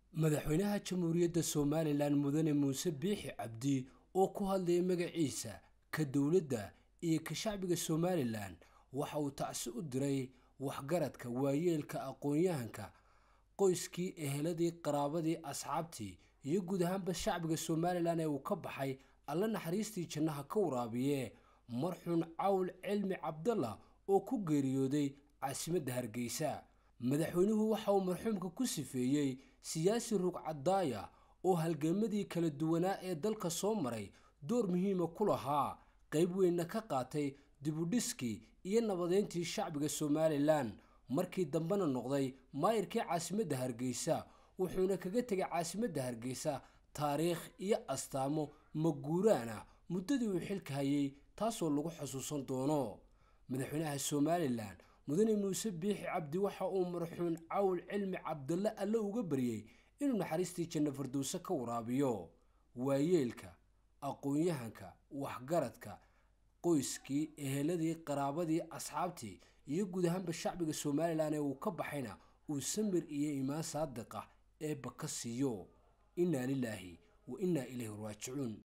madaxweynaha jamhuuriyadda somalilan mudane muuse biixi cabdi oo ku hadlayay magaciisa ka dowladda iyo ka shacbiga somalilan waxa uu tacsi u diray waxgaradka waayeelka aqoon-yahanka qoyskii eheladii qaraabadii asxaabtii iyo guud ahaanba shacbiga somalilan ee uu ka baxay alla naxariistii jannaha ka waraabiye marxuun cawl cilmi cabdalla oo ku geeriyooday caasimadda hargeysa madaxweynuhu waxa uu marxuumka ku sifeeyey siyaasi rugcadaaya oo halgeemadii kala duwanaa ee dalka soo maray door muhiima ku lahaa qayb weynna ka qaatay dibudhiskii iyo nabadeyntii shacbiga somalilan markii dambena noqday maayirkii caasimadda hargeysa wuxuuna kaga tegay caasimadda hargeysa taariikh iyo astaamo maguuraana muddadii uu xilka hayay taasoo lagu xusuusan doono madaxweynaha somalilan mudane muuse biixi cabdi waxa uu marxuun cawl cilmi cabdalle alle uga baryey inuu naxariistii janno fardowse ka waraabiyo waayeelka aqoon-yahanka waxgaradka qoyskii eheladii qaraabadii asxaabtii iyo guud ahaanba shacbiga somalilan ee uu ka baxayna uu samir iyo imaan saadiq ah eebba ka siiyo innaa lilaahi wa innaa ilayhi raajicuun